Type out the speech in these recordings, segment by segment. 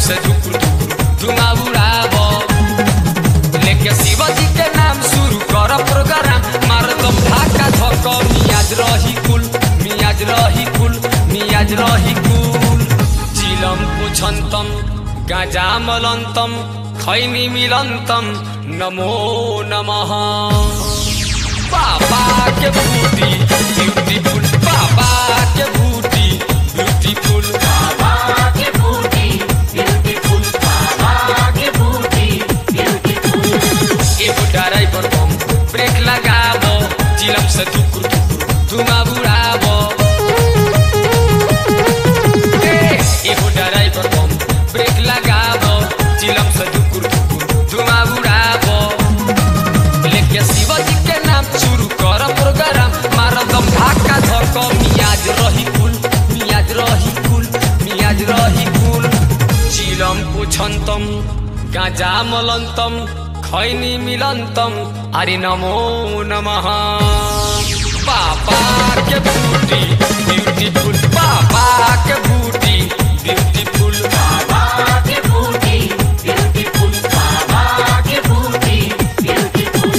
से धुकुर धुकुर धुआं उड़ाब लेके शिवाजी के नाम शुरू कर प्रोग्राम मार दम ढाका धक मियाज रही कुल मियाज रही कुल मियाज रही कुल चिलम पुछन्तम गाजा मलन्तम खैनी मिलन्तम नमो नमः बाबा के बूटी ब्यूटीफुल बाबा के बूटी ब्यूटीफुल बाबा के बूटी ब्यूटीफुल बाबा के बूटी ब्यूटीफुल एगो ड्राइवर बम ब्रेक लगाब चिलम से धुकुर धुकुर धुआं उड़ाब ए, एगो ड्राइवर बम ब्रेक लगाब चिलम से धुकुर धुकुर धुआं उड़ाब लेके शिवाजी के नाम शुरू कर प्रोग्राम मार दम ढाका धक मियाज रही कुल मियाज रही कुल मियाज रही कुल चिलम पुछन्तम गाजा मलन्तम खैनी मिलन्तम अरे नमो नमः बाबा के बूटी ब्यूटीफुल बाबा के बूटी ब्यूटीफुल बाबा के बूटी ब्यूटीफुल बाबा के बूटी ब्यूटीफुल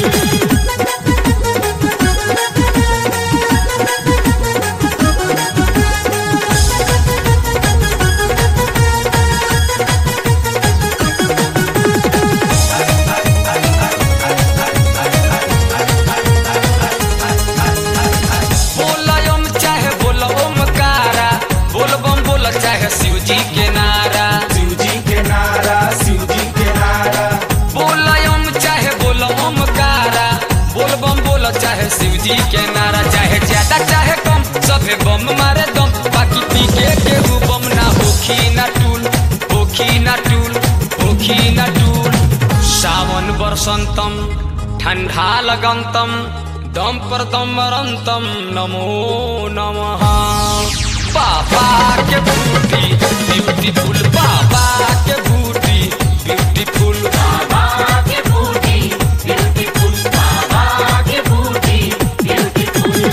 बोलयम चाहे बोल ओमकारा बोल बम बोल चाहे शिव जी के नारा शिव जी के नारा शिव जी के नारा बोलयम चाहे बोल ओमकारा बोल बम बोल चाहे शिव जी के नारा चाहे ज्यादा चाहे कम सभे बम मारे दम बाकी पीके केहू बम ना होखी ना टूल होखी ना टूल होखी ना टूल सावन बरसंतम ठंडा लगंतम दम पर दम मरंतम नमो नमः बाबा के बूटी ब्यूटीफुल बाबा के बूटी ब्यूटीफुल बाबा के बूटी ब्यूटीफुल बाबा के बूटी ब्यूटीफुल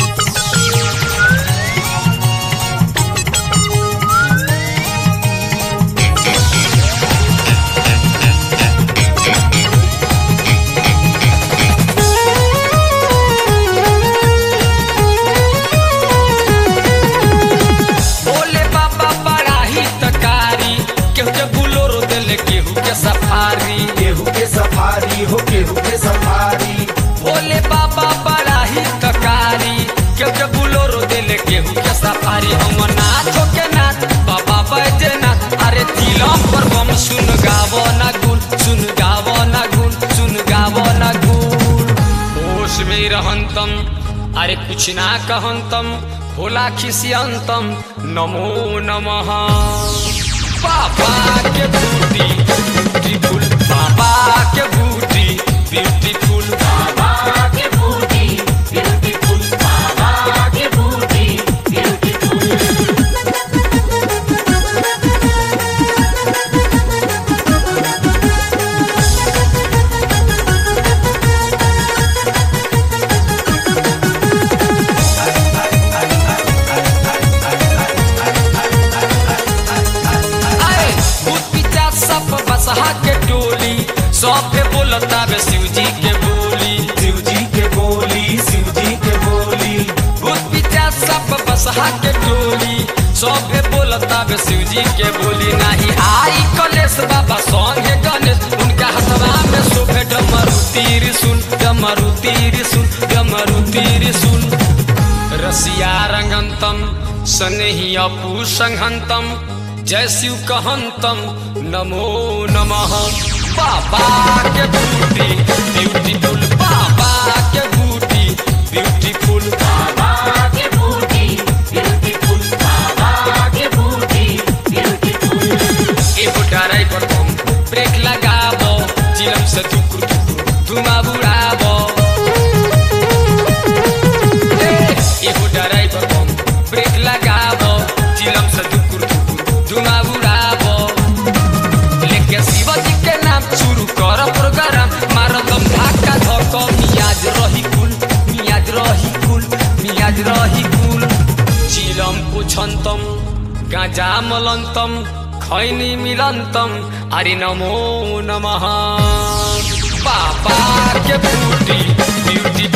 बोले बाबा बड़ा ही तकारी केहू के बुलोरो दिले केहू के सफारी केहू के सफारी हो केहू के सफारी बोले बाबा बड़ा ही तकारी केहू के बुलोरो दिले केहू के सफारी हम नाचो के नाच बाबा बैजनाथ अरे तिलम पर बम सुन गावो ना गुल सुन गावो ना गुल सुन गावो ना गुल होश में रहंतम अरे कुछ ना कहंतम होला खिसियंतम नमो नमः बाबा के बूटी ब्यूटीफुल बाबा के बूटी ब्यूटीफुल बाबा के बूटी ब्यूटीफुल बाबा के बूटी ब्यूटीफुल अरे भूत पिचा सब बसहा के टोली सभे बोलता बे शिव जी के बोली शिव जी के बोली शिव जी के बोली भूत पिचा सब बसहा के टोली सभे बोलता बे शिव जी के बोली नाही आई कलेश बाबा संगे गणेश उनका हथवा में शोभे डमरू तीर सुन डमरू तीर सुन डमरू तीर सुन रसिया रंगंतम सनेही अपू संघंतम जय शिव कहंतम नमो नमः बाबा के बूटी ब्यूटीफुल बाबा के बूटी ब्यूटीफुल बाबा के बूटी ब्यूटीफुल बाबा के बूटी ब्यूटीफुल एगो ड्राइवर बम ब्रेक लगाब चिलम से धुकुर धुकुर धुआं उड़ाब ए, एगो ड्राइवर बम ब्रेक लगाब चिलम से धुकुर धुकुर धुआं उड़ाब लेके शिवाजी के नाम शुरू कर प्रोग्राम मार दम ढाका धक मियाज रही कुल मियाज रही कुल मियाज रही कुल चिलम पुछन्तम गाजा मलन्तम खैनी मिलन्तम हरि नमो नमः पापा के बूटी ब्यूटी